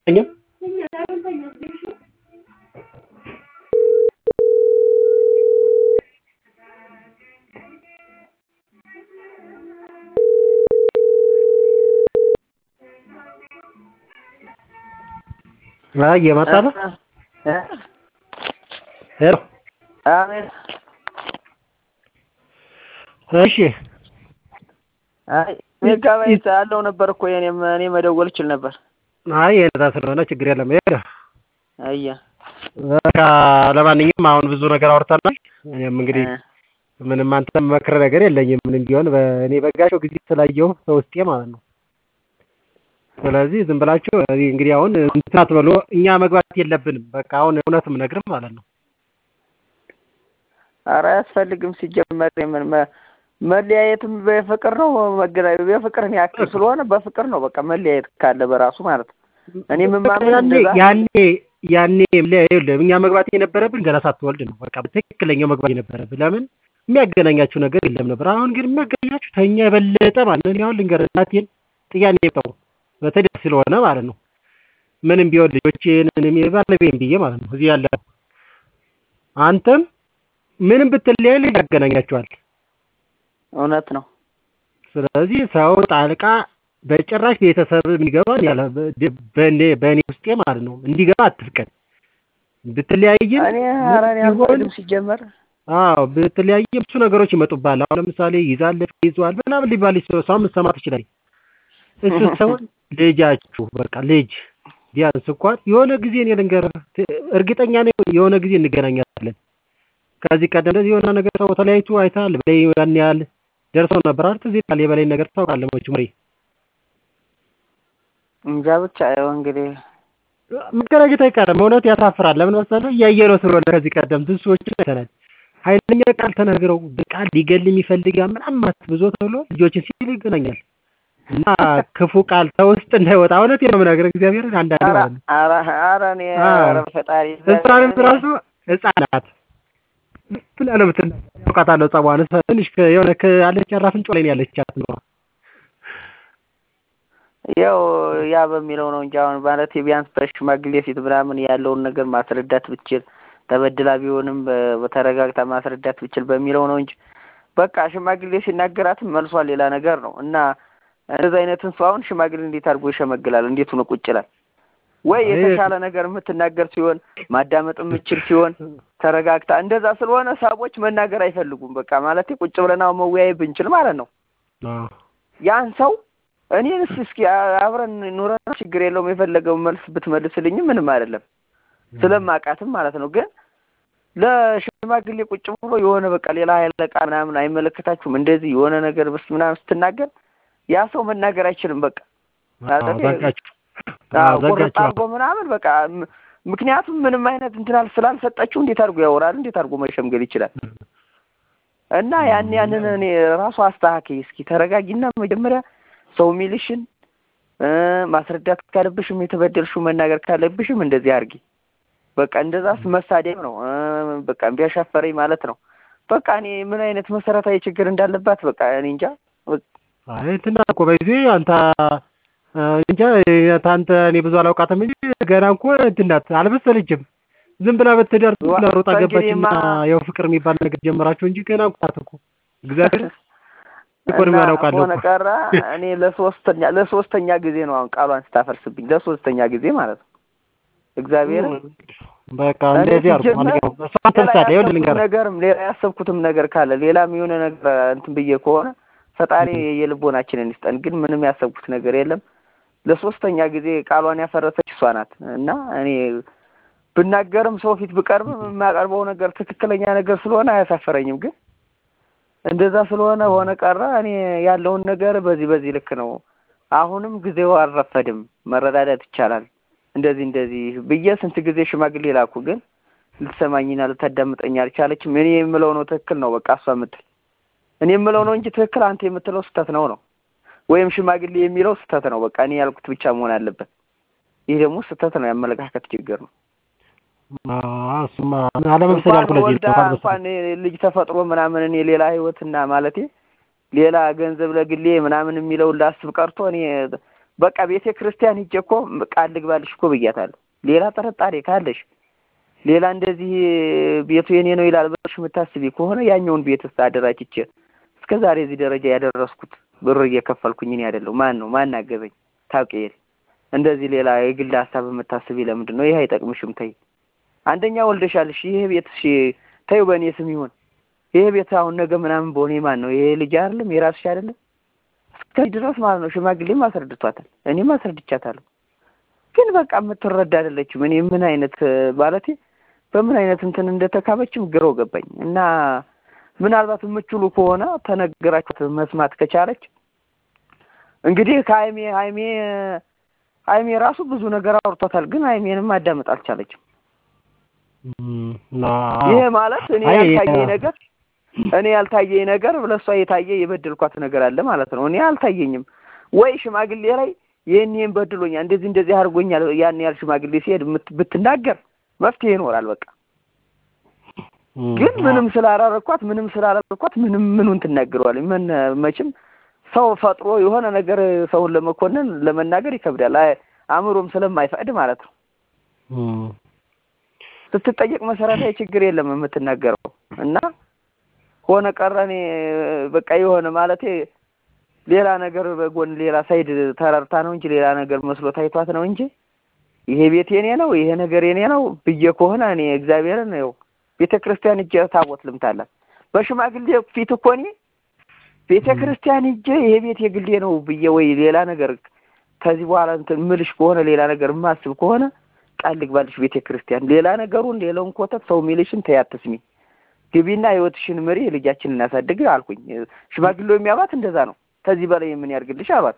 አልተኛም አይ እየመጣ ነው ሄሎ አቤት እሺ አይ ሜጋባይት አለው ነበር እኮ የኔም እኔ መደወል እችል ነበር አይ የነዛ ስለሆነ ችግር የለም ሄደ አያ በቃ ለማንኛውም አሁን ብዙ ነገር አውርተናል እኔም እንግዲህ ምንም አንተ መክረ ነገር የለኝም ምንም ቢሆን እኔ በጋሻው ጊዜ ስላየሁ በውስጤ ማለት ነው ስለዚህ ዝም ብላችሁ እንግዲህ አሁን እንትን አትበሉ እኛ መግባት የለብንም በቃ አሁን እውነት የምነግርህ ማለት ነው ኧረ አያስፈልግም ሲጀመር ምን መለያየትም በፍቅር ነው መገናኘት በፍቅርን ያክል ስለሆነ በፍቅር ነው በቃ መለያየት ካለ በራሱ ማለት ነው እኔ የምማምን እንደዛ ያኔ ያኔ ይኸውልህ እኛ መግባት የነበረብን ገና ሳትወልድ ነው በቃ ትክክለኛው መግባት የነበረብን ለምን የሚያገናኛችሁ ነገር የለም ነበር አሁን ግን የሚያገናኛችሁ ከእኛ የበለጠ ማለት ነው አሁን ልንገርህ እናቴን ጥያኔ የመጣው በተለይ ስለሆነ ማለት ነው ምንም ቢሆን ልጆቼን ምንም ባለቤቴን ብዬ ማለት ነው እዚህ ያለ አንተም ምንም ብትለያይ ልጅ ያገናኛችኋል እውነት ነው ስለዚህ ሰው ጣልቃ በጭራሽ ቤተሰብ የሚገባ ያለ በእኔ በእኔ ውስጤ ማለት ነው እንዲገባ አትፍቀድ ብትለያይም እኔ ኧረ እኔ አልፈቅድም ሲጀመር አዎ ብትለያይም ብዙ ነገሮች ይመጡብሃል አሁን ለምሳሌ ይዛለች ይዟል ምናምን ሊባል ሰው ምሰማ ትችላለህ እሱ ሰውን ልጃችሁ በቃ ልጅ ቢያንስ እንኳን የሆነ ጊዜ እኔ ልንገርህ እርግጠኛ ነኝ የሆነ ጊዜ እንገናኛለን ከዚህ ቀደም እንደዚህ የሆነ ነገር ሰው ተለያይቶ አይተሃል በላይ ያን ያህል ደርሰው ነበር አይደል እዚህ ቃል የበላይ ነገር ታውቃለህ መቼም ምሬ እንጃ ብቻ ያው እንግዲህ መገናኘት አይቀርም እውነት ያሳፍራል ለምን መሰለህ እያየነው ስለሆነ ከዚህ ቀደም ብዙ ሰዎችን አይተናል ኃይለኛ ቃል ተናግረው በቃል ሊገል የሚፈልግ ምናምን ብዙ ተብሎ ልጆችን ሲል ይገናኛል እና ክፉ ቃል ከውስጥ እንዳይወጣ እውነት ነው የምነግርህ እግዚአብሔር አንዳንድ ማለት ነው ኧረ ኧረ እኔ ኧረ ፈጣሪ ህፃንም ራሱ ህፃናት ብላ ነው የምትል አውቃታለሁ ጸባዋን ትንሽ የሆነ አለች አራፍንጮ ላይ ነው ያለቻት ነው ያው ያ በሚለው ነው እንጂ አሁን ማለት ቢያንስ በሽማግሌ ፊት ምናምን ያለውን ነገር ማስረዳት ብችል ተበድላ ቢሆንም በተረጋግታ ማስረዳት ብችል በሚለው ነው እንጂ በቃ ሽማግሌ ሲናገራትም መልሷ ሌላ ነገር ነው እና እንደዚህ አይነትን ሰው አሁን ሽማግሌ እንዴት አድርጎ ይሸመግላል? እንዴት ሆኖ ቁጭ ይላል? ወይ የተሻለ ነገር የምትናገር ሲሆን ማዳመጥ የምችል ሲሆን ተረጋግታ እንደዛ ስለሆነ ሰዎች መናገር አይፈልጉም። በቃ ማለት ቁጭ ብለን አሁን መወያየት ብንችል ማለት ነው ያን ሰው እኔንስ እስኪ አብረን ኑረን ችግር የለውም የፈለገውን መልስ ብትመልስልኝም ምንም አይደለም ስለማውቃትም ማለት ነው። ግን ለሽማግሌ ቁጭ ብሎ የሆነ በቃ ሌላ ኃይለ ቃል ምናምን አይመለከታችሁም እንደዚህ የሆነ ነገር ብስ ምናምን ስትናገር ያ ሰው መናገር አይችልም። በቃ ቁርጥ አድርጎ ምናምን በቃ ምክንያቱም ምንም አይነት እንትናል ስላልሰጠችው እንዴት አድርጎ ያወራል? እንዴት አድርጎ መሸምገል ይችላል? እና ያን ያንን እኔ ራሱ አስተካከይ እስኪ ተረጋጊና መጀመሪያ ሰው የሚልሽን ማስረዳት ካለብሽም የተበደልሽው መናገር ካለብሽም እንደዚህ አድርጊ። በቃ እንደዛስ መሳደብ ነው። በቃ ቢያሻፈረኝ ማለት ነው። በቃ እኔ ምን አይነት መሰረታዊ ችግር እንዳለባት በቃ እኔ እንጃ። አይ እንትና እኮ በጊዜ አንተ እንጃ አንተ እኔ ብዙ አላውቃትም እንጂ ገና እኮ እንትን ናት አልመሰለችም። ዝም ብላ በትዳር ዝም ብላ ሮጣ ገባችና ያው ፍቅር የሚባል ነገር ጀመራችሁ እንጂ ገና እኮ ናት እኮ እግዚአብሔር ኢኮኖሚ አላውቃለሁ ሆነ ቀረ እኔ ለሶስተኛ ለሶስተኛ ጊዜ ነው አሁን ቃሏን ስታፈርስብኝ ለሶስተኛ ጊዜ ማለት ነው። እግዚአብሔር በቃ እንደዚህ አርጉ ማለት ነው። እሷን ተምሳሌ ይኸውልህ ልንገርህ ነገርም ሌላ ያሰብኩትም ነገር ካለ ሌላም የሆነ ነገር እንትን ብዬ ከሆነ ፈጣሪ የልቦናችንን ይስጠን። ግን ምንም ያሰብኩት ነገር የለም። ለሶስተኛ ጊዜ ቃሏን ያፈረሰች እሷ ናት እና እኔ ብናገርም ሰው ፊት ብቀርብም የማቀርበው ነገር ትክክለኛ ነገር ስለሆነ አያሳፈረኝም። ግን እንደዛ ስለሆነ ሆነ ቀረ እኔ ያለውን ነገር በዚህ በዚህ ልክ ነው። አሁንም ጊዜው አልረፈድም፣ መረዳዳት ይቻላል። እንደዚህ እንደዚህ ብዬ ስንት ጊዜ ሽማግሌ ላኩ፣ ግን ልትሰማኝና ልታዳምጠኝ አልቻለችም። እኔ የምለው ነው ትክክል ነው በቃ እሷ የምትል እኔ የምለው ነው እንጂ ትክክል አንተ የምትለው ስህተት ነው ነው ወይም ሽማግሌ የሚለው ስህተት ነው። በቃ እኔ ያልኩት ብቻ መሆን አለበት። ይህ ደግሞ ስህተት ነው፣ የአመለካከት ችግር ነው። እሱማ አለመምሰል ያልኩ ለዚህ ወልዳ እንኳን ልጅ ተፈጥሮ ምናምን እኔ ሌላ ህይወትና ማለቴ ሌላ ገንዘብ ለግሌ ምናምን የሚለውን ላስብ ቀርቶ እኔ በቃ ቤተ ክርስቲያን ሂጄ እኮ ቃል ልግባልሽ እኮ ብያታለሁ። ሌላ ጥርጣሬ ካለሽ ሌላ እንደዚህ ቤቱ የኔ ነው ይላል ብለሽ የምታስቢ ከሆነ ያኛውን ቤት ስ አደራጅቼ እስከ ዛሬ እዚህ ደረጃ ያደረስኩት ብር እየከፈልኩኝ እኔ አይደለሁ። ማን ነው ማን አገዘኝ? ታውቂ እንደዚህ ሌላ የግል ሀሳብ የምታስቢ ለምንድን ነው? ይሄ አይጠቅምሽም። ተይ አንደኛ ወልደሻልሽ። ይሄ ቤት እሺ ተይው በእኔ ስም ይሁን። ይሄ ቤት አሁን ነገ ምናምን በሆነ ማን ነው? ይሄ ልጅ አይደለም የራስሽ አይደለም? እስከዚህ ድረስ ማለት ነው። ሽማግሌም አስረድቷታል፣ እኔም አስረድቻታለሁ። ግን በቃ የምትረዳ አይደለችም። እኔ ምን አይነት ማለቴ በምን አይነት እንትን እንደተካበችም ግረው ገባኝ። እና ምናልባት የምችሉ ከሆነ ተነገራችሁ መስማት ከቻለች እንግዲህ ከሀይሜ ሀይሜ ሀይሜ ራሱ ብዙ ነገር አውርቷታል፣ ግን ሀይሜንም ማዳመጥ አልቻለችም። ይሄ ማለት እኔ ያልታየኝ ነገር እኔ ያልታየኝ ነገር ለእሷ የታየ የበደልኳት ነገር አለ ማለት ነው። እኔ አልታየኝም ወይ ሽማግሌ ላይ ይህን ይህን በድሎኛል፣ እንደዚህ እንደዚህ አድርጎኛል፣ ያን ያህል ሽማግሌ ሲሄድ ብትናገር መፍትሄ ይኖራል። በቃ ግን ምንም ስላላረኳት ምንም ስላላረኳት ምንም ምኑን ትናገረዋል? ምን መቼም ሰው ፈጥሮ የሆነ ነገር ሰውን ለመኮነን ለመናገር ይከብዳል፣ አእምሮም ስለማይፈቅድ ማለት ነው። ስትጠየቅ መሰረታዊ ችግር የለም የምትናገረው እና ሆነ ቀረ እኔ በቃ የሆነ ማለቴ ሌላ ነገር በጎን ሌላ ሳይድ ተረርታ ነው እንጂ ሌላ ነገር መስሎ ታይቷት ነው እንጂ ይሄ ቤት የኔ ነው ይሄ ነገር የኔ ነው ብዬ ከሆነ እኔ እግዚአብሔርን ነው ቤተ ክርስቲያን እጄ ታቦት ልምታላት በሽማግሌ ፊት እኮ እኔ ቤተ ክርስቲያን እጄ ይሄ ቤት የግሌ ነው ብዬ ወይ ሌላ ነገር ከዚህ በኋላ እንትን ምልሽ ከሆነ ሌላ ነገር የማስብ ከሆነ ቃል ልግባልሽ ቤተ ክርስቲያን ሌላ ነገሩን ሌላውን ኮተት ሰው ሚልሽን ተይ አትስሚ ግቢና ህይወትሽን ምሪ ልጃችንን እናሳድግ አልኩኝ። ሽማግሌው የሚያባት እንደዛ ነው። ከዚህ በላይ የምን ያርግልሽ አሏት።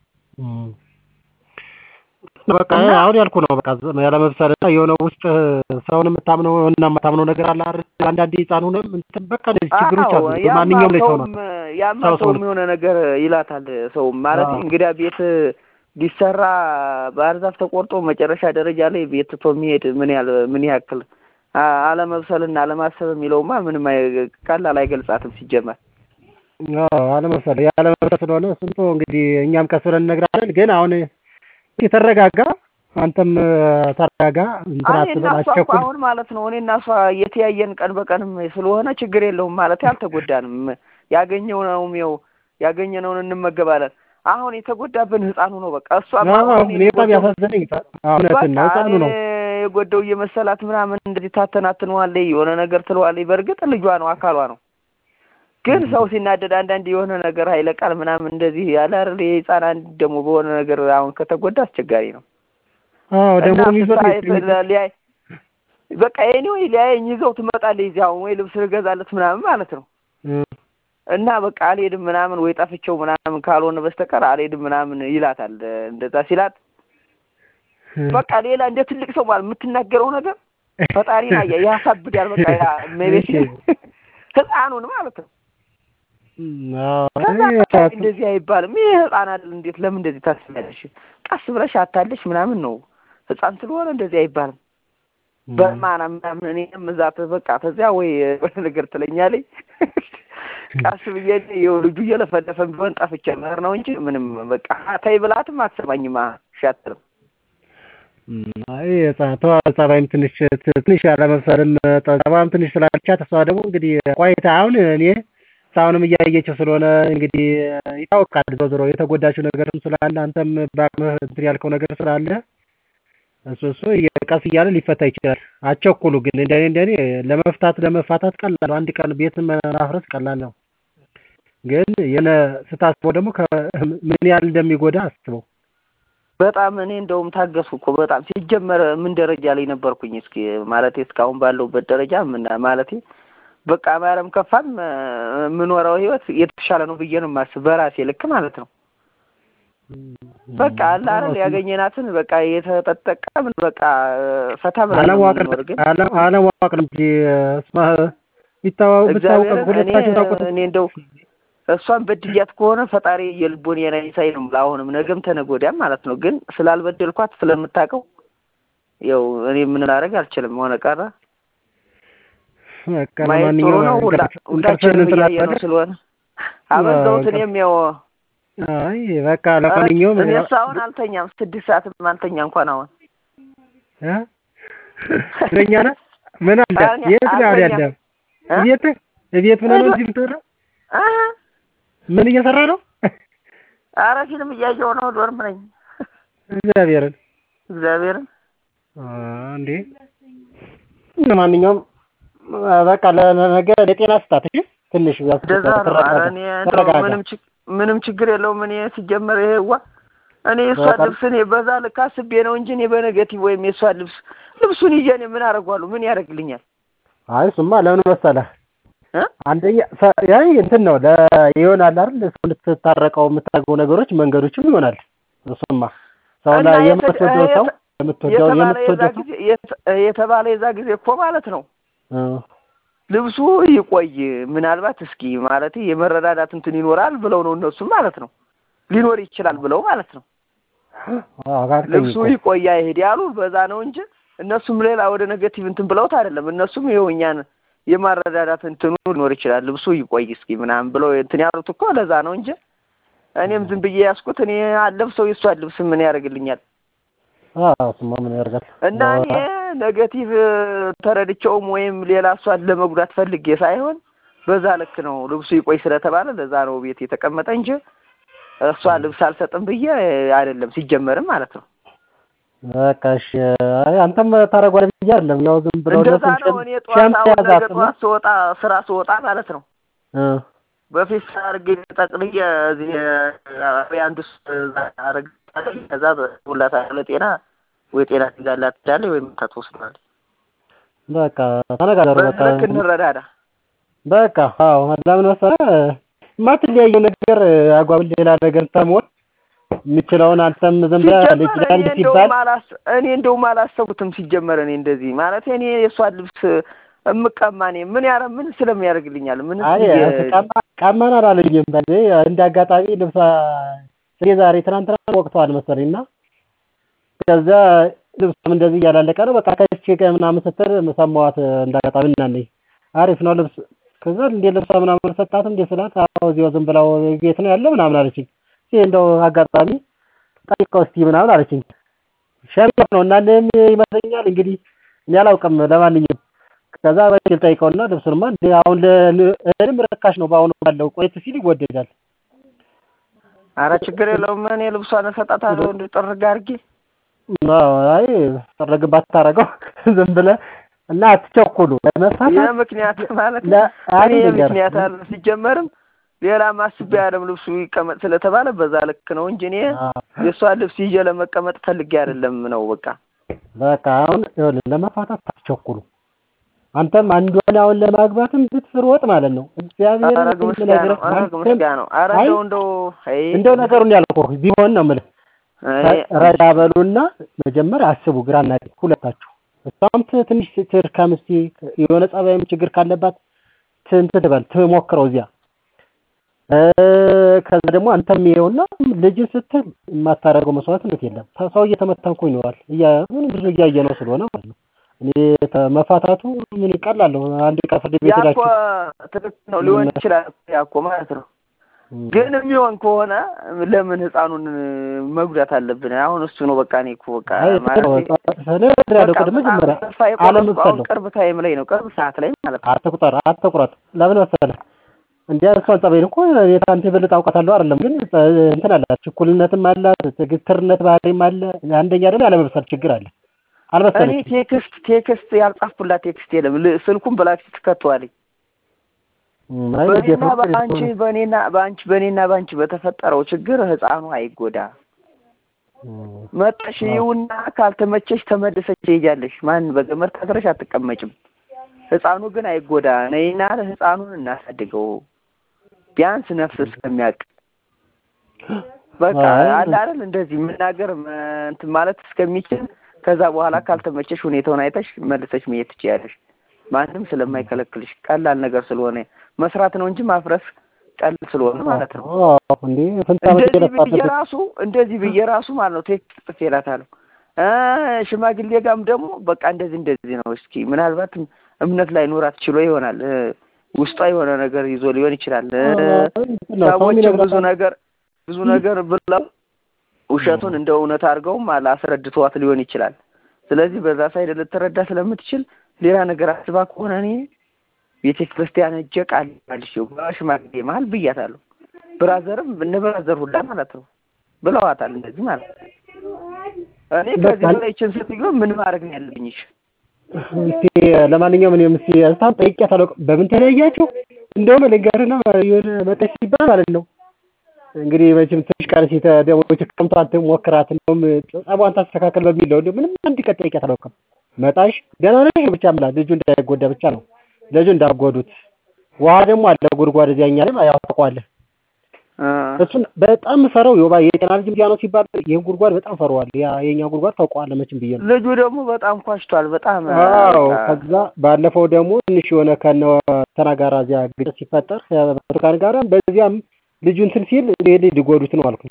በቃ አሁን ያልኩ ነው። በቃ ያለመብሰል እና የሆነ ውስጥ ሰውን የምታምነው እና የማታምነው ነገር አለ አይደል? አንዳንዴ ህፃን ሆነ እንትን በቃ እንደዚህ ችግሮች አሉ። ማንኛውም ላይ ሰው ነው ያማ ሰውም የሆነ ነገር ይላታል። ሰውም ማለት እንግዲያ ቤት ሊሰራ ባህር ዛፍ ተቆርጦ መጨረሻ ደረጃ ላይ ቤት ትቶ የሚሄድ ምን ያህል ምን ያክል አለመብሰልና አለማሰብ የሚለውማ ምንም ቀላል አይገልጻትም ሲጀመር። አለመብሰል ያለመብሰል ስለሆነ ስንቶ እንግዲህ እኛም ቀስ ብለን እነግራለን። ግን አሁን የተረጋጋ አንተም ተረጋጋ። እንትን አትበል፣ አትቸኩል። አሁን ማለት ነው እኔ እና እሷ የተያየን ቀን በቀንም ስለሆነ ችግር የለውም ማለት አልተጎዳንም። ያገኘነውም ይኸው ያገኘነውን እንመገባለን። አሁን የተጎዳብን ህፃኑ ነው። በቃ እሷ በጣም ያሳዘነኝ እውነትን ነው ህፃኑ ነው የጎደው እየመሰላት ምናምን እንደዚህ ታተናትነዋለች፣ የሆነ ነገር ትለዋለች። በእርግጥ ልጇ ነው አካሏ ነው። ግን ሰው ሲናደድ አንዳንድ የሆነ ነገር ኃይለ ቃል ምናምን እንደዚህ ያለ አይደል የህፃን አንድ ደግሞ በሆነ ነገር አሁን ከተጎዳ አስቸጋሪ ነው። አዎ ደግሞ ሊያይ በቃ ኤኒ ወይ ሊያየኝ ይዘው ትመጣለች እዚህ አሁን ወይ ልብስ ልገዛለት ምናምን ማለት ነው እና በቃ አልሄድም ምናምን ወይ ጠፍቼው ምናምን ካልሆነ በስተቀር አልሄድም ምናምን ይላታል። እንደዛ ሲላት በቃ ሌላ እንደ ትልቅ ሰው ማለት የምትናገረው ነገር ፈጣሪን አያ ያሳብዳል። በቃ ያ ሜቤት ህፃኑን ማለት ነው። ከዛ እንደዚህ አይባልም። ይሄ ህፃን አይደል እንዴት ለምን እንደዚህ ታስቢያለሽ? ቀስ ብለሽ አታለሽ ምናምን ነው ህፃን ስለሆነ እንደዚህ አይባልም። በማና ምናምን እኔም እዛ በቃ ተዚያ ወይ ነገር ትለኛለች ቀስ ብዬ ይኸው ልጁ እየለፈለፈን ቢሆን ጠፍቼ መር ነው እንጂ ምንም በቃ ተይ ብላትም አትሰማኝም። ሻትልም አይ ጸባይም ትንሽ ትንሽ ያለመብሰርም ጸባይም ትንሽ ስላልቻት እሷ ደግሞ እንግዲህ ቆይታ አሁን እኔ እስካሁንም እያየችው ስለሆነ እንግዲህ ይታወቃል። ዞሮ ዞሮ የተጎዳችው ነገርም ስላለ አንተም በአቅምህ እንትን ያልከው ነገር ስላለ እሱ እሱ ቀስ እያለ ሊፈታ ይችላል። አቸኩሉ ግን እንደኔ እንደኔ ለመፍታት ለመፋታት ቀላል ነው። አንድ ቀን ቤትን ማፍረስ ቀላል ነው። ግን የሆነ ስታስበው ደግሞ ምን ያህል እንደሚጎዳ አስበው። በጣም እኔ እንደውም ታገሱ እኮ በጣም ሲጀመር ምን ደረጃ ላይ ነበርኩኝ? እስኪ ማለቴ እስካሁን ባለሁበት ደረጃ ምን ማለቴ በቃ ማረም ከፋም የምኖረው ህይወት የተሻለ ነው ብዬ ነው የማስብ በራሴ ልክ ማለት ነው። በቃ አለ አይደል ያገኘናትን በቃ የተጠቀምን በቃ ፈታ ብለን አለማወቅ ግን አለማወቅ ነው እንጂ ቢታወቅ ብታውቅ ሁለታችሁ ታውቁት እኔ እንደው እሷን በድያት ከሆነ ፈጣሪ የልቦን የናይሳይ ነው የምልህ። አሁንም ነገም ተነገ ወዲያም ማለት ነው። ግን ስላልበደልኳት ስለምታውቀው ያው እኔ ምን ላደርግ አልችልም። ሆነ ቀረ በቃ ማየት ጥሩ ነው። ሁላችንም እያየ ነው ስለሆነ አበዛሁት። እኔም ያው አይ በቃ ለማንኛውም እኔ አሁን አልተኛም፣ ስድስት ሰዓትም አልተኛ እንኳን አሁን እ እረኛ ነህ? ምን አለ የት ነው አሁን ያለኸው? ቤት ቤት ሆነህ ነው እዚህ የምትወራው? ምን እየሰራ ነው? ኧረ ፊልም እያየሁ ነው። ዶርም ነኝ። እግዚአብሔርን እግዚአብሔርን እንዴ ለማንኛውም በቃ ለነገ ለጤና ስጣት እሺ። ትንሽ እንደዛ ነው። ኧረ እኔ እንደው ምንም ምንም ችግር የለውም። እኔ ሲጀመር ይሄዋ እኔ የእሷ ልብስ እኔ በዛ ልክ አስቤ ነው እንጂ እኔ በነገቲቭ ወይም የእሷ ልብስ ልብሱን ይዤ እኔ ምን አደርገዋለሁ? ምን ያደርግልኛል? አይ እሱማ ለምን መሰለህ አንደኛ ያይ እንትን ነው ይሆናል አይደል? እሱ ልትታረቀው የምታደርገው ነገሮች መንገዶችም ይሆናል። እሱማ ሰው ላይ የምትወደው ሰው የምትወደው የምትወደው ሰው የተባለ የዛ ጊዜ እኮ ማለት ነው ልብሱ ይቆይ ምናልባት እስኪ ማለት የመረዳዳት እንትን ይኖራል ብለው ነው እነሱም ማለት ነው ሊኖር ይችላል ብለው ማለት ነው ልብሱ ይቆይ አይሄድ ያሉ በዛ ነው እንጂ እነሱም ሌላ ወደ ኔጌቲቭ እንትን ብለውት አይደለም። እነሱም ይኸው እኛን የማረዳዳት እንትኑ ሊኖር ይችላል ልብሱ ይቆይ እስኪ ምናምን ብለው እንትን ያሉት እኮ ለዛ ነው እንጂ እኔም ዝም ብዬ ያዝኩት እኔ አለብሰው የእሷን ልብስ ምን ያደርግልኛል? እሱማ ምን ያደርጋል? እና እኔ ኔጌቲቭ ተረድቼውም ወይም ሌላ እሷን ለመጉዳት ፈልጌ ሳይሆን በዛ ልክ ነው ልብሱ ይቆይ ስለተባለ ለዛ ነው ቤት የተቀመጠ እንጂ እሷ ልብስ አልሰጥም ብዬ አይደለም ሲጀመርም ማለት ነው። በቃ እሺ። አይ አንተም ታደርጓለህ ብዬ አይደለም ያው ዝም ብለው እንደዛ ነው። እኔ ጠዋት አሁን ነገ ጠዋት ስወጣ ስራ ስወጣ ማለት ነው በፊት አድርጌ ጠቅልዬ እዚህ አንድ አረግ ከዛ ሁላት ለጤና ወይ ጤና ትይዛላት ትላለች ወይም ታትወስዳለች። በቃ ተነጋገሩ። በቃ ልክ እንረዳዳ። በቃ አዎ፣ ለምን መሰለህ የማትለያየው ነገር አጓብል ሌላ ነገር ተሞን የምችለውን አንተም ዝም ብለህ ልጅ ለልጅ ሲባል እኔ እንደውም አላሰቡትም ሲጀመር እኔ እንደዚህ ማለት እኔ የእሷን ልብስ እምቀማ እኔ ምን ያረ ምን ስለሚያደርግልኛል? ምን ቀማን አላለኝም። በ እንደ አጋጣሚ ልብሷ እኔ ዛሬ ትናንትና ወቅተዋል መሰለኝ እና ከዛ ልብሷም እንደዚህ እያላለቀ ነው በቃ ከች ምናምን ስትል ሰማኋት እንደ አጋጣሚ እናለኝ አሪፍ ነው ልብስ ከዛ እንዴ ልብሷ ምናምን ሰጣት እንዴ ስላት አዎ እዚያው ዝም ብላው ቤት ነው ያለ ምናምን አለችኝ። ይሄ እንደው አጋጣሚ ጠይቀው እስቲ ምናምን አለችኝ። ሸሚዝ ነው እና ይመስለኛል እንግዲህ እኔ አላውቅም። ለማንኛውም ከዛ በግል ጠይቀውና ልብሱንማ እንደ አሁን እህልም ርካሽ ነው በአሁኑ ባለው ቆየት ሲል ይወደዳል። አረ ችግር የለውም እኔ ልብሷን እሰጣታለሁ እንደ ጥርግ አድርጌ። አይ ጥርግ ባታረገው ዝም ብለህ እና አትቸኩሉ ለመፋታት የምክንያት ማለት እኔ የምክንያት አለ ሲጀመርም ሌላ ማስቤ አይደለም ልብሱ ይቀመጥ ስለተባለ በዛ ልክ ነው እንጂ እኔ የእሷን ልብስ ይዤ ለመቀመጥ ፈልጌ አይደለም ነው በቃ በቃ አሁን ይኸውልህ ለመፋታት አትቸኩሉ። አንተም አንዷን አሁን ለማግባትም ብትሮጥ ማለት ነው እግዚአብሔር አረግ ምስጋናው አረግ ምስጋናው አረ እንደው እንደው እንደው ነገሩን ያልኩህ ቢሆን ነው የምልህ ረዳ በሉና መጀመሪያ አስቡ ግራና ሁለታችሁ እሷም ትንሽ ትድከም እስኪ የሆነ ጸባይም ችግር ካለባት እንትን ትበል ትሞክረው እዚያ ከዛ ደግሞ አንተም ይኸውና ልጅ ስትል የማታደርገው መስዋዕትነት የለም። ሰው እየተመታ እኮ ይኖራል። ምን ብዙ እያየ ነው ስለሆነ ማለት ነው። እኔ መፋታቱ ምን ቀላል ነው። አንድ ቀን ፍርድ ቤት ሄዳችሁ ትክክል ነው ሊሆን ይችላል። ያኮ ማለት ነው። ግን የሚሆን ከሆነ ለምን ህፃኑን መጉዳት አለብን? አሁን እሱ ነው በቃ እኔ እኮ በቃ ቅርብ ታይም ላይ ነው ቅርብ ሰዓት ላይ ማለት ነው። አትቁጠር አትቁረጥ። ለምን መሰለህ እንደ እሷን ጸባይ እኮ አንተ የበለጠ አውቃታለሁ አይደለም፣ ግን እንትን አላት፣ ችኩልነትም አላት፣ ትግትርነት ባህሪም አለ። አንደኛ ደግሞ ያለመብሰል ችግር አለ። አልበሰለችም። እኔ ቴክስት ቴክስት ያልጻፍኩላት ቴክስት የለም። ስልኩን ብላክሊስት ትከተዋለኝ። በኔና በአንቺ በኔና በአንቺ በኔና በአንቺ በተፈጠረው ችግር ህፃኑ አይጎዳ። መጠሽ ይውና ካልተመቸሽ ተመልሰሽ ትሄጃለሽ። ማን በገመድ ታስረሽ አትቀመጭም። ህፃኑ ግን አይጎዳ። ነይና ህፃኑን እናሳድገው ቢያንስ ነፍስ እስከሚያውቅ በቃ አለ አይደል እንደዚህ መናገር እንትን ማለት እስከሚችል ከዛ በኋላ ካልተመቸሽ ሁኔታውን አይተሽ መልሰሽ መሄድ ትችያለሽ። ማንም ስለማይከለክልሽ ቀላል ነገር ስለሆነ መስራት ነው እንጂ ማፍረስ ቀላል ስለሆነ ማለት ነው። እንደዚህ ብዬ ራሱ እንደዚህ ብዬ ራሱ ማለት ነው ቴክስት ጽፌላታለሁ። ሽማግሌ ጋም ደግሞ በቃ እንደዚህ እንደዚህ ነው። እስኪ ምናልባት እምነት ላይ ኖራት ችሎ ይሆናል ውስጧ የሆነ ነገር ይዞ ሊሆን ይችላል። ሰዎችም ብዙ ነገር ብዙ ነገር ብለው ውሸቱን እንደ እውነት አድርገውም አላስረድተዋት ሊሆን ይችላል። ስለዚህ በዛ ሳይድ ልትረዳ ስለምትችል ሌላ ነገር አስባ ከሆነ እኔ ቤተ ክርስቲያን ሄጄ ቃል መልሼ በሽማግሌ መሀል ብያታለሁ። ብራዘርም እነ ብራዘር ሁላ ማለት ነው ብለዋታል። እንደዚህ ማለት ነው። እኔ ከዚህ በላይ ይችን ስትዮ ምን ማድረግ ነው ያለብኝ? እሺ እስቲ ለማንኛውም እኔም እስቲ እስታም ጠይቄያታለሁ። በምን ተለያያችሁ? እንደውም ልንገርህና የሆነ መጠሽ ሲባል ማለት ነው እንግዲህ መቼም ትንሽ ቀን ሲተ ደግሞ ክረምቷን ሞክራት እንደውም ጸቧን ታስተካከል በሚል ነው። ምንም አንድ ቀን ጠይቄያታለሁ። መጣሽ ደህና ነሽ ብቻ ምላት ልጁ እንዳይጎዳ ብቻ ነው ልጁ እንዳጎዱት ውሃ ደግሞ አለ ጉድጓድ እዚያኛ ላይ ያው ታውቀዋለህ። እሱን በጣም ፈረው የባ የጤና ልጅ እንዲያ ነው ሲባል ይህን ጉድጓድ በጣም ፈረዋል። ያ የኛ ጉድጓድ ታውቀዋለህ መቼም ብዬ ነው። ልጁ ደግሞ በጣም ኳሽቷል። በጣም አዎ። ከዛ ባለፈው ደግሞ ትንሽ የሆነ ከነ ተናጋራ እዚያ ግጭት ሲፈጠር ብርቱካን ጋራ በዚያም ልጁ እንትን ሲል ይሄ ሊጎዱት ነው አልኩኝ።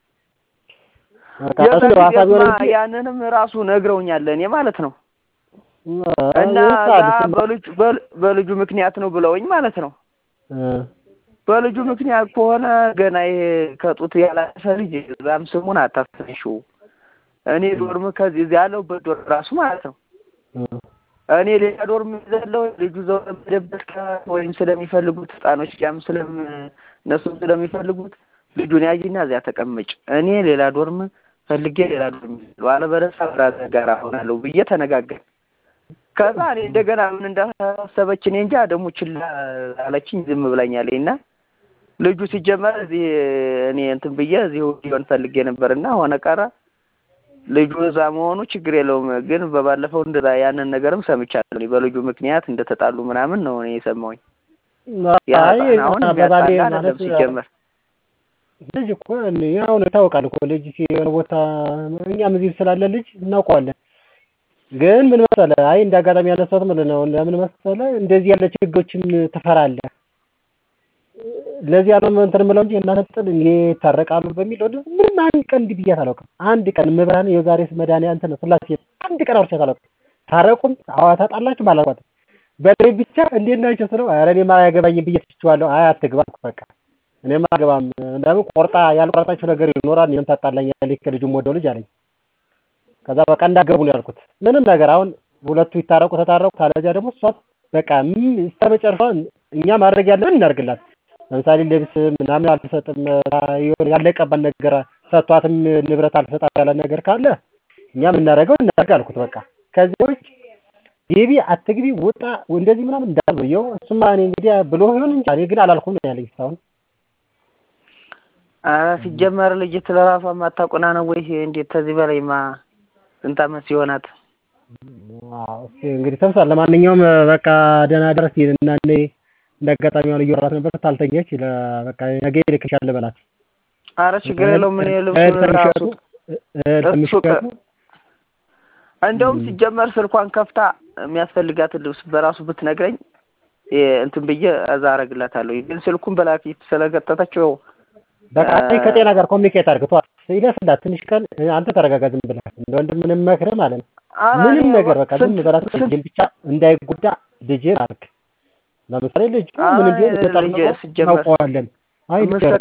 ያንንም ራሱ ነግረውኛል እኔ ማለት ነው እና በልጁ በልጁ ምክንያት ነው ብለውኝ ማለት ነው። በልጁ ምክንያት ከሆነ ገና ይሄ ከጡት ያላሰ ልጅ እዛም ስሙን አታስነሽው። እኔ ዶርም ከዚህ እዚህ ያለሁበት ዶርም ራሱ ማለት ነው እኔ ሌላ ዶርም ይዘለው ልጁ ዘው መደበት ወይም ስለሚፈልጉት ህፃኖች ያም ስለም እነሱም ስለሚፈልጉት ልጁን ያዥና እዚያ ተቀመጭ፣ እኔ ሌላ ዶርም ፈልጌ ሌላ ዶርም ይዘለው አለበለዚያ ብራዘር ጋር እሆናለሁ ብዬ ተነጋገር ከዛ እኔ እንደገና ምን እንዳሰበች እኔ እንጃ ደግሞ ችላ አለችኝ። ዝም ብላኛለች እና ልጁ ሲጀመር እዚህ እኔ እንትን ብዬ እዚሁ ሊሆን ፈልጌ ነበርና ሆነ ቀረ ልጁ እዛ መሆኑ ችግር የለውም። ግን በባለፈው እንደዛ ያንን ነገርም ሰምቻለሁ። በልጁ ምክንያት እንደተጣሉ ምናምን ነው እኔ የሰማሁኝ። ያ አሁን የሚያጣላ አይደለም ሲጀመር ልጅ እኮ ያው ነው ይታወቃል እኮ ልጅ የሆነ ቦታ እኛም እዚህ ስላለ ልጅ እናውቀዋለን። ግን ምን መሰለህ፣ አይ እንደ አጋጣሚ ያነሳሁት ማለት ነው። ለምን መሰለህ እንደዚህ ያለ ችግሮችን ትፈራለህ። ለዚህ ያለው እንትን የምለው እንጂ እናንተ ጥል ይታረቃሉ በሚል ወደ ምንም አንድ ቀን እንዲህ ብያት አላውቅም። አንድ ቀን መብራን የዛሬ መድኃኒያ እንትን ስላሴ አንድ ቀን አውርቻት አላውቅም። ታረቁም አዋ ታጣላችሁ አላልኳትም። በላይ ብቻ እንዴት ናቸው ስለው ኧረ እኔማ አያገባኝም ብዬ ትቼዋለሁ። አይ አትግባ በቃ እኔማ አልገባም። ለምን ቆርጣ ያልቆረጣችሁ ነገር ይኖራል። እኔም ታጣላኛለች ከልጁም ወደው ልጅ አለኝ። ከዛ በቃ እንዳገቡ ነው ያልኩት። ምንም ነገር አሁን ሁለቱ ይታረቁ ተታረቁ፣ ታለዚያ ደግሞ እሷ በቃ እስከ መጨረሻ እኛ ማድረግ ያለብን እናድርግላት። ለምሳሌ ልብስ ምናምን አልሰጥም ያለቀባል ነገር ሰጥቷትም ንብረት አልሰጣት ያለ ነገር ካለ እኛ የምናደርገው እናደርግ አልኩት። በቃ ከዚህ ውጭ ግቢ አትግቢ ውጣ እንደዚህ ምናምን እንዳልብየው እሱማ እኔ እንግዲህ ብሎ ይሆን እንጂ እኔ ግን አላልኩም ነው ያለኝ እስካሁን። ኧረ ሲጀመር ልጅት ለራሷ ማታውቁና ነው ወይ እንዴት ከዚህ በላይማ ስንት ዓመት ሲሆናት? እንግዲህ ተምሳል። ለማንኛውም በቃ ደህና ደረስ እና እኔ እንደ አጋጣሚ ሆነ እያወራት ነበር። ታልተኛች በቃ ነገ ይልክሻል በላት። ኧረ ችግር የለውም። ምን ልብሱ ራሱ እንደውም ሲጀመር ስልኳን ከፍታ የሚያስፈልጋትን ልብስ በራሱ ብትነግረኝ እንትን ብዬ እዛ አደርግላታለሁ። ግን ስልኩን በላፊት ስለገጠተችው በቃ ከጤና ጋር ኮሚኒኬት አድርግ። ተዋት ይለፍላት ትንሽ ቀን አንተ ተረጋጋ። ዝም ብለህ እንደ ወንድም ምንም መክረህ ማለት ነው። ምንም ነገር በቃ ዝም ብላት ልጅን ብቻ እንዳይጎዳ ልጅን አድርግ። ለምሳሌ ልጅ ምን እንደ እናውቀዋለን። አይ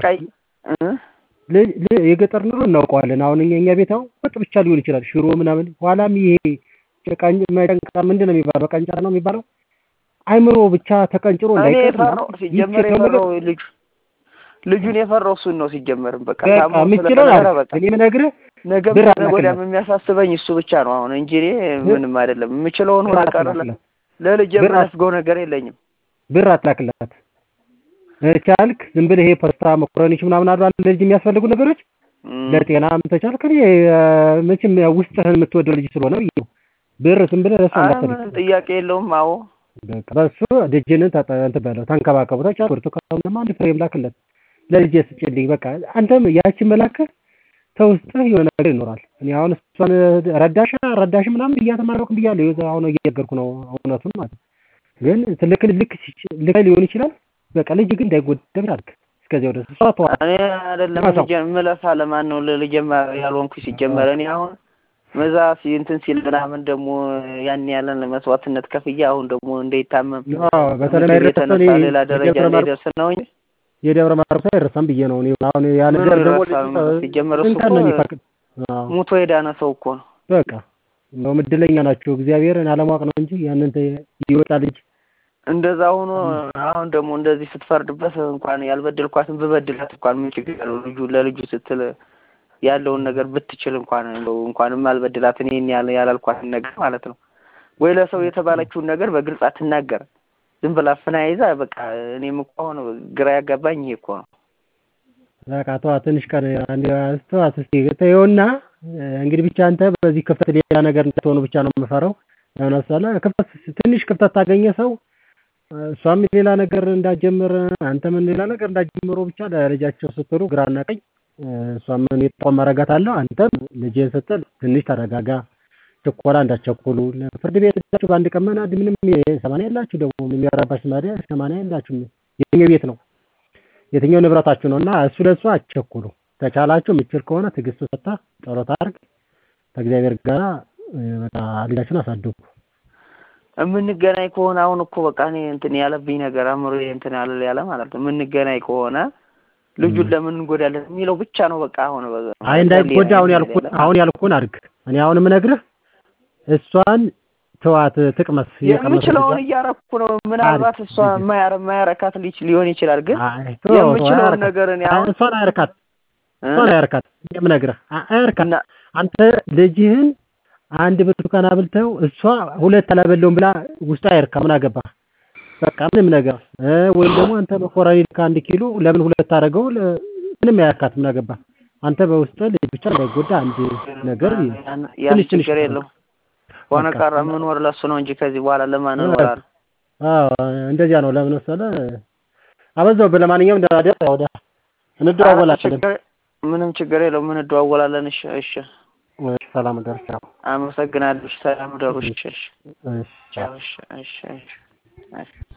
የገጠር ኑሮ እናውቀዋለን። አሁን እኛ እኛ ቤት አሁን ወጥ ብቻ ሊሆን ይችላል ሽሮ ምናምን። ኋላም ይሄ መቀንጨር ምንድን ነው የሚባለው? መቀንጨር ነው የሚባለው። አይምሮ ብቻ ተቀንጭሮ እንዳይቀር ሲጀመር የፈራው ልጁ ልጁን የፈራው እሱን ነው ሲጀመርም በቃ የምችለው እኔ የምነግርህ ነገ ወዲያም የሚያሳስበኝ እሱ ብቻ ነው አሁን እንጂ እኔ ምንም አይደለም። የምችለውን ሆነ ቀረ ለልጅ የምነፍገው ነገር የለኝም። ብር አትላክላት ቻልክ ዝም ብለህ ይሄ ፓስታ መኮረኒች ምናምን አሉ ለልጅ የሚያስፈልጉ ነገሮች ለጤናም ተቻልክ መቼም ውስጥህን የምትወደው ልጅ ስለሆነ ብዬ ነው። ብር ዝም ብለህ ለእሱ እንዳትልክ ጥያቄ የለውም። አዎ በቃ በሱ ልጅንን እንትን በለው ተንከባከቡ። ተቻልክ ብርቱካን አንድ ፍሬም ላክለት ለልጄ ስጭልኝ በቃ አንተም ያችን መላክህ ተውስጥህ የሆነ ነገር ይኖራል። እኔ አሁን እሷን ረዳሽ ረዳሽ ምናምን እያተማረኩ ብያለሁ። አሁን እየነገርኩ ነው እውነቱን ማለት ግን ልክ ልክ ልክ ሊሆን ይችላል። በቃ ልጅ ግን እንዳይጎደብ አድርግ። እስከዚያው ድረስ እሷ ተዋ። እኔ አይደለም ልጅ ምለፋ ለማን ነው ለልጅ ያልሆንኩ ሲጀመር እኔ አሁን መዛ እንትን ሲል ምናምን ደግሞ ያን ያለን መስዋዕትነት ከፍዬ አሁን ደግሞ እንዳይታመም በተለይ የተነሳ ሌላ ደረጃ እንዳይደርስ ነው እንጂ የደብረ ማርቆስ አይረሳም ብዬ ነው እኔ አሁን ያ ምን ነገር ደግሞ ይረሳል? ሲጀመር እሱ እንከን ነው እኮ የሚፈቅድ አዎ ሙቶ የዳነ ሰው እኮ ነው። በቃ እንደውም እድለኛ ናቸው እግዚአብሔርን አለማወቅ ነው እንጂ ያንን ተ- ይወጣ ልጅ እንደዛ ሆኖ አሁን ደግሞ እንደዚህ ስትፈርድበት እንኳን ያልበደልኳትን ብበድላት እንኳን ምን ችግር አለው? ልጁ ለልጁ ስትል ያለውን ነገር ብትችል እንኳን እንደው እንኳንም አልበድላት እኔን ያለ ያላልኳትን ነገር ማለት ነው። ወይ ለሰው የተባለችውን ነገር በግልጽ አትናገር። ዝም ብላ አፍና ይዛ በቃ እኔም እኮ አሁን ግራ ያጋባኝ ይሄ እኮ ነው። በቃ ተዋት ትንሽ ቀን አንድ ተዋት እስኪ ተይውና እንግዲህ ብቻ አንተ በዚህ ክፍተት ሌላ ነገር እንዳትሆኑ ብቻ ነው የምፈራው። ለምን መሰለህ ክፍተት ትንሽ ክፍተት ታገኘ ሰው እሷም ሌላ ነገር እንዳትጀምር አንተም ሌላ ነገር እንዳትጀምሩ ብቻ ለልጃቸው ስትሉ ግራና ቀኝ እሷም እኔ ጥቆማ አደርጋታለሁ አንተም ልጄን ስትል ትንሽ ተረጋጋ። ችኮላ እንዳትቸኩሉ ፍርድ ቤት ሄዳችሁ በአንድ ቀን መናድ ምንም ሰማንያ የላችሁ ደግሞ የሚያራባሽ ማዲያ ሰማንያ የላችሁም። የትኛው ቤት ነው የትኛው ንብረታችሁ ነው እና እሱ ለእሱ አትቸኩሉ። ተቻላችሁ የምችል ከሆነ ትዕግስት ሰጥታ ጸሎት አድርግ ከእግዚአብሔር ጋር በቃ ልጃችሁን አሳድጉ። የምንገናኝ ከሆነ አሁን እኮ በቃ እኔ እንትን ያለብኝ ነገር አእምሮ እንትን ያለ ያለ ማለት ነው። የምንገናኝ ከሆነ ልጁን ለምን እንጎዳለን የሚለው ብቻ ነው በቃ አሁን በ- አይ እንዳይጎዳ አሁን ያልኩን አሁን ያልኩን አድርግ። እኔ አሁን የምነግርህ እሷን ተዋት ትቅመስ የምችለውን እያረኩ ነው። ምናልባት እሷ የማያረ የማያረካት ልጅ ሊሆን ይችላል፣ ግን አይ ተው፣ ተው፣ የምችለውን አያረካት። ነገር እኔ አይ አሁን እሷን አያርካት እ? እሷን አያርካት። የምነግርህ አ- አያርካት። እና አንተ ልጅህን አንድ ብርቱካን አብልተው እሷ ሁለት አላበለውም ብላ ውስጥ አይርካ። ምን አገባ በቃ ምንም ነገር እ ወይም ደግሞ አንተ መኮረኒ ከአንድ ኪሎ ለምን ሁለት አደረገው? ለ- ምንም አያርካት። ምን አገባ አንተ በውስጥ ልጅ ብቻ እንዳይጎዳ አንድ ነገር ያን- ያን ትንሽ ትንሽ ችግር የለው ሆነ በቃ። ቀረ የምኖር ለሱ ነው እንጂ ከዚህ በኋላ ለማን እኖራለሁ? አዎ እንደዚያ ነው። ለምን መሰለህ አበዛው። ለማንኛውም ደራደር ወደ እንደዋወላለን። ችግር- ምንም ችግር የለው። ምን እንደዋወላለን። እሺ፣ እሺ፣ ሰላም ደርሻ አመሰግናለሁ። እሺ፣ ሰላም ደሩ። እሺ፣ እሺ፣ እሺ ቻው። እሺ፣ እሺ፣ እሺ፣ እሺ።